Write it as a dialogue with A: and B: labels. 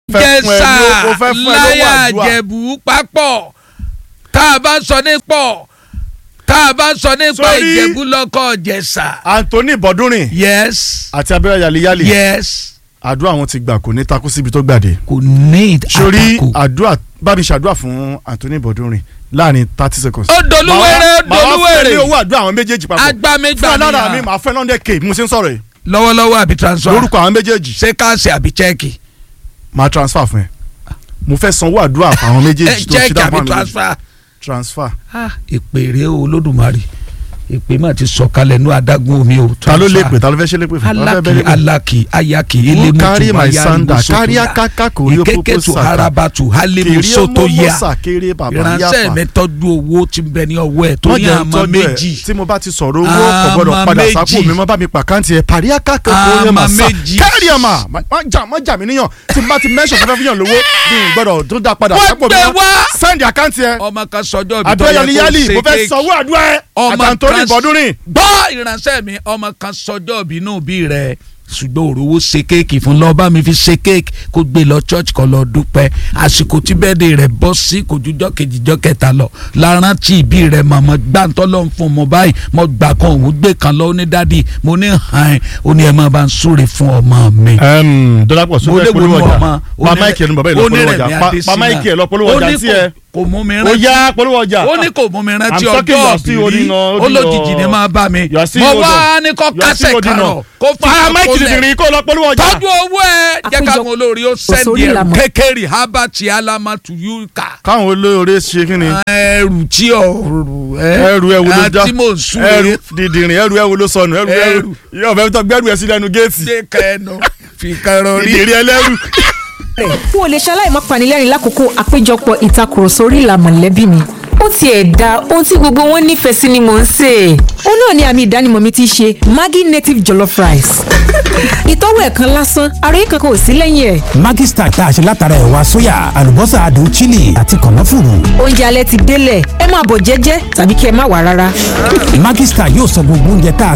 A: fẹ́ fún ẹ
B: jẹ̀sà
A: ló- o fẹ́ fún ẹ lówó
B: láyà
A: àdúrà.
B: jẹ̀bú papọ̀ tá a bá sọ nípọ̀ tá a bá sọ nípa
A: Sórí-
B: ìjẹ̀bú lọ́kọ̀ jẹ̀sà
A: Anthony Bọ́dúnrìn
B: yes
A: àti abẹ́rẹ́ yaliyali
B: yes
A: àdúrà wọn ti gbà kò ní takú síbi tó gbàdé
B: kò ní
A: sórí
B: àtakò.
A: àdúrà bá mi ṣàdúrà fún Anthony Bọ́dúnrìn láàrin thirty seconds.
B: ó dolúwẹ̀rẹ̀ ó
A: màá wá fún ẹ ní
B: dolúwẹ̀rẹ̀
A: owó àdúrà àwọn méjèèjì papọ̀ fún
B: agbámẹ́gbà
A: alára mi
B: nìyà
A: màá fẹ́ lọ́ndẹ̀ k mo ṣe ń sọ̀rọ̀ yìí
B: lọ́wọ́lọ́wọ́ àbí transfer
A: lórúkọ àwọn méjèèjì
B: ṣé káàsì àbí chẹ́ẹ̀kì
A: màá transfer fún ẹ mo fẹ́ sanwó àdúrà fún àwọn méjèèjì tó ṣe
B: chẹ́ẹ̀kì
A: dáhùn
B: àbí
A: àwọn méjèèjì
B: transfer
A: transfer.
B: Ah, ìpèrè olódùmarè ìpè má ti sọ̀kalẹ̀ ní adágún omi o
A: ta ló lè
B: transfer.
A: pè ta ló fẹ́ ṣe lè pè fún ta ló fẹ́
B: alaki
A: bẹ́ẹ̀ lè pè.
B: alaki ayaki
A: Who
B: elemutu
A: carry my
B: mayari
A: sandal?
B: musoto
A: Carry
B: ya.
A: akaka kori opopo
B: ìkékètù
A: saka.
B: harabatu halimu
A: kiri
B: soto
A: ọmọ
B: ya
A: mọ́sà kéré bàbá
B: ìránṣẹ́
A: yàfà
B: mi tọ́jú owó tí ń bẹ ní ọwọ́ ẹ̀ tó
A: wọ́n
B: ní
A: jẹ́
B: àmọ́
A: tọ́jú ẹ̀
B: méjì
A: tí mo bá ti sọ̀rọ̀ owó kò gbọ́dọ̀
B: Àmọ́
A: padà
B: méjì.
A: sápò mi mọ́ bá mi pàkáǹtì ẹ̀ parí akaka kórè
B: Àmọ́
A: mà sá
B: méjì.
A: kárí ẹ̀ mà má jà má jà mí níyàn tí mo bá ti mẹ́sàn fẹ́fẹ́ fíyàn lówó mi ì gbọ́dọ̀ tó dá padà
B: Wọ́n
A: sápò mi
B: gbé
A: mọ́
B: wá.
A: sẹ́ndì àkáǹtì ẹ̀
B: ọmọ kan sọjọ́ ibi tó
A: àbúrò
B: yẹ
A: yọlí
B: kó
A: yálì
B: ṣe
A: mo fẹ́
B: kéèkì
A: sanwó àdúrà ẹ̀
B: ọmọ
A: àtàntóní
B: trans-
A: bọ́dúnrìn
B: gbọ́ ìránṣẹ́ mi ọmọ kan sọjọ́ ìbínú bí rẹ̀ ṣùgbọ́n òrówó ṣe kéèkì fún lọ́ọ́ bá mi fi ṣe kéèkì kó gbé lọ church kan lọ dúpẹ́ àsìkò tí bẹ́ẹ̀dẹ̀ rẹ̀ bọ́ sí kò jújọ́ kejì jọ́ kẹta lọ lárántí ìbí rẹ̀ màmá gbàǹtọ́ ló ń fún mo báyìí mo gbà kan òun gbé kan lọ ó ní dádì mo ní hàn ẹ́ ó ní ẹ máa bá ń súre fún ọmọ mi.
A: dọ́lápọ̀
B: mo lè wo ní ọmọ
A: pa máìkì ẹ̀ ní bàbá ìlọ polówó ọjà Pa- pa máìkì ẹ̀ lọ polówó ọjà sí ẹ
B: kò mú mi
A: ó
B: rántí
A: yá polówó ọjà
B: ó ní kò mú mi rántí
A: I'm talking
B: ọjọ́
A: your still
B: òbí
A: holding on,
B: ó
A: holding
B: lójijì
A: on.
B: ni máa bá mi
A: You are still
B: mo
A: holding
B: wá
A: on.
B: ní kó
A: You are still
B: kásẹ̀
A: holding
B: karọ̀
A: on.
B: kó fi
A: pa máìkì
B: àkọlẹ̀
A: tìtìrì kó lọ polówó ọjà.
B: tọ́jú owó ẹ̀ jẹ́
C: Àpéjọ-
B: káwọn olórí ó sẹ́ndì
C: Òṣòrí
B: ẹ̀rù
C: ìlànà.
B: kékeré habati alamatu yuka
A: káwọn olóore ṣe kí ni
B: ẹrù tí ọ̀rù
A: ẹrù ẹ wo ló já
B: àti mò ń sún
A: ẹrù
B: rè
A: dìdìrín ẹrù ẹ wo ló sọnù ẹrù ẹrù
B: Ẹrù.
A: yóò fẹ́ tó gbẹ́rù ẹ sí lẹ́nu géètì
B: dé kẹnu fi kẹrọ rí
A: dìdìrín ẹlẹ́rù.
C: rẹ̀ n ò lè ṣaláì má panilẹ́rìn lákòókò àpéjọpọ̀ ìtakùrọ̀sọ orí ìlà mọ̀lẹ́bí mi ó tiẹ̀ da ohun tí gbogbo wọn nífẹ̀ẹ́ sí ni mò ń sè é. ó náà ni àmì ìdánimọ̀ mi ti ṣe Maggi native jollof rice ìtọ́wò ẹ̀ kan lásán ara yìí kankan ò sí lẹ́yìn ẹ̀.
D: Maggi Star tá a ṣe látara ẹ̀wà sóyà àlùbọ́sà adùn chili àti kànáfùrù.
C: oúnjẹ alẹ́ ti délẹ̀ ẹ máa bọ̀ jẹ́jẹ́ tàbí kí ẹ má wà rárá.
D: Maggi Star yóò sọ gbogbo oúnjẹ tá a